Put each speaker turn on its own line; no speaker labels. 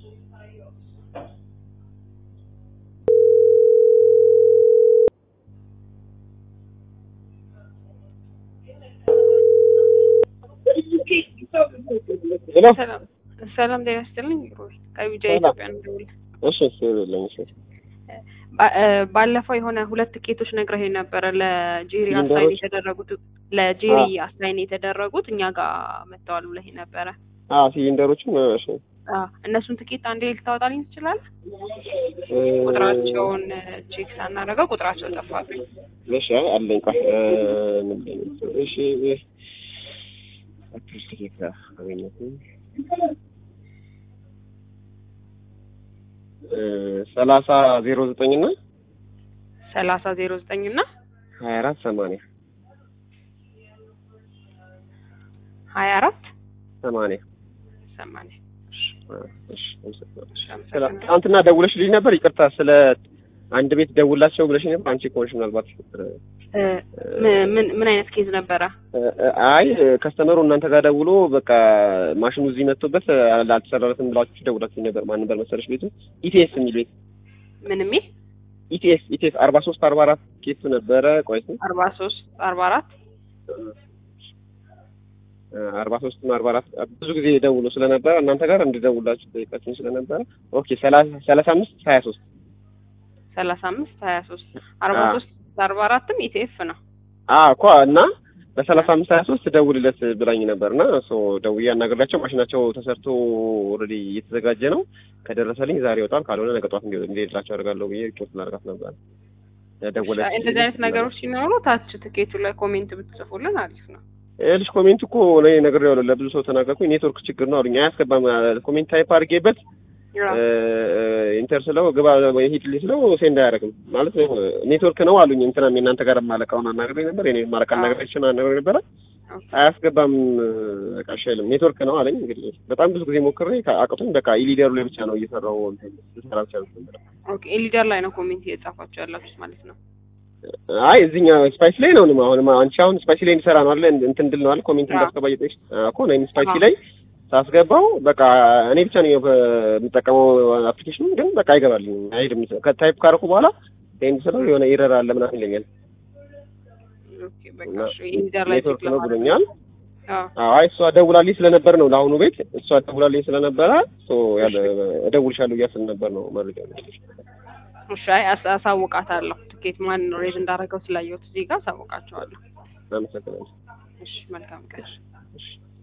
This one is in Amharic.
ሄሎ
ሰላም ሰላም ጤና ይስጥልኝ። ሮይ ከቢጃ
ሰላም።
ኢትዮጵያ ነው የምደውልልህ።
እሺ እሺ የለኝ እሺ
ባ- እ፣ ባለፈው የሆነ ሁለት ትኬቶች ነግረህ ነበረ ለጄሪ አሳይን
ሲሊንደሮች?
የተደረጉት ለጄሪ አሳይን የተደረጉት እኛ ጋር መጥተዋል ብለህ ነበረ።
አ ሲሊንደሮችም እሺ
አ፣ እነሱን ትኬት አንዴ ልታወጣልኝ ትችላለህ?
እ፣
ቁጥራቸውን ቼክ ሳናደርገው ቁጥራቸው ጠፋብኝ።
እሺ አይ አለኝ ቆይ እ፣ ምን ላይ ነው? እሺ እ፣ አፕሪል ትኬት ጋር አገኘሁት እ፣ ሰላሳ ዜሮ ዘጠኝ እና
ሰላሳ ዜሮ ዘጠኝ እና
ሀያ አራት ሰማንያ
ሀያ አራት
ሰማንያ
ሰማንያ
እ፣ እሺ አመሰግናለሁ።
እሺ፣
ስለ
አመሰግናለሁ።
ትናንትና ደውለሽልኝ ነበር። ይቅርታ ስለ አንድ ቤት ደውላቸው ብለሽኝ ነበር። አንቺ ከሆንሽ ምናልባት
እ፣ ምን ምን- ምን አይነት ኬዝ ነበረ?
እ፣ አይ ከስተመሩ እናንተ ጋር ደውሎ በቃ ማሽኑ እዚህ መጥቶበት አልተሰራለትም ብላችሁ ደውላችሁ ነበር። ማን ነበር መሰለሽ ቤቱ? ኢቲኤስ የሚል ቤት
ምን የሚል
ኢቲኤስ ኢቲኤስ አርባ ሶስት አርባ አራት ኬሱ ነበረ። ቆይ እስኪ
አርባ ሶስት አርባ አራት
አርባ ሶስት እና አርባ አራት ብዙ ጊዜ ደውሎ ስለነበረ እናንተ ጋር እንድደውላችሁ ጠይቃችሁ ስለነበረ ኦኬ ሰላሳ ሰላሳ አምስት ሀያ ሶስት
ሰላሳ አምስት ሀያ ሶስት አርባ
አዎ።
ሶስት አርባ አራትም ኢቲኤፍ ነው።
አዎ እኮ እና በሰላሳ አምስት ሀያ ሶስት ደውልለት ብላኝ ነበር እና ሶ ደውዬ አናግሬያቸው ማሽናቸው ተሰርቶ ኦልሬዲ እየተዘጋጀ ነው። ከደረሰልኝ ዛሬ ይወጣል፣ ካልሆነ ነገ ጠዋት እንዲ- እንዲሄድላቸው አደርጋለሁ ብዬ ሪፖርት ላደርጋት ነበር። ደወለች።
እንደዚህ አይነት ነገሮች ሲኖሩ ታች ትኬቱ ላይ ኮሜንት ብትጽፉልን አሪፍ ነው።
ልጅ ኮሜንት እኮ እኔ ነግሬዋለሁ፣ ለብዙ ሰው ተናገርኩኝ። ኔትወርክ ችግር ነው አሉኝ። አያስገባም ኮሜንት ታይፕ አድርጌበት ኢንተር ስለው ግባ ሂድልኝ ስለው ሴንድ አያደርግም ማለት ነው። ኔትወርክ ነው አሉኝ። እንትናም የእናንተ ጋር ማለቃውን አናግሬ ነበር የኔ ማለቃ አናግሬችን አናግሬ ነበረ አያስገባም በቃ እሺ አይልም ኔትወርክ ነው አለኝ። እንግዲህ በጣም ብዙ ጊዜ ሞክሬ አቅቶኝ በቃ ኢሊደሩ ላይ ብቻ ነው እየሰራው ልሰራ አልቻልኩም ነበር።
ኦኬ ኤሊደር ላይ ነው ኮሜንት እየጻፋችሁ ያላችሁት ማለት ነው።
አይ እዚህኛው ስፓይሲ ላይ ነው ነው አሁን አንቺ አሁን ስፓይሲ ላይ እንዲሰራ ነው አለ እንትን እንድል ነው አለ ኮሜንት
አዎ።
እንዳስገባ እየጠየቅሽ እኮ ነው ስፓይሲ
አዎ።
ላይ ሳስገባው በቃ እኔ ብቻ ነው የምጠቀመው አፕሊኬሽኑ ግን በቃ አይገባልኝም አይሄድም ከታይፕ ካደረኩ በኋላ ሴንድ ስለው የሆነ ኤረር አለ ምናምን ይለኛል
ኦኬ በቃ
እና
እሺ ኤሊደር ላይ
ኔትወርክ
ቼክ
ነው
ለማድረግ
ብሎኛል
አዎ
አይ እሷ ደውላልኝ ስለነበር ነው ለአሁኑ ቤት እሷ ደውላልኝ ስለነበረ ሶ ያለ እደውልሻለሁ እያስል ነበር ነው መረጃ ያለሽ
እሺ አይ አስ- አሳውቃታለሁ። ትኬት ማን ሬዝ እንዳደረገው ስላየሁት እዚህ ጋር አሳውቃቸዋለሁ።
አመሰግናለሁ
እሺ መልካም ቀን።
እሺ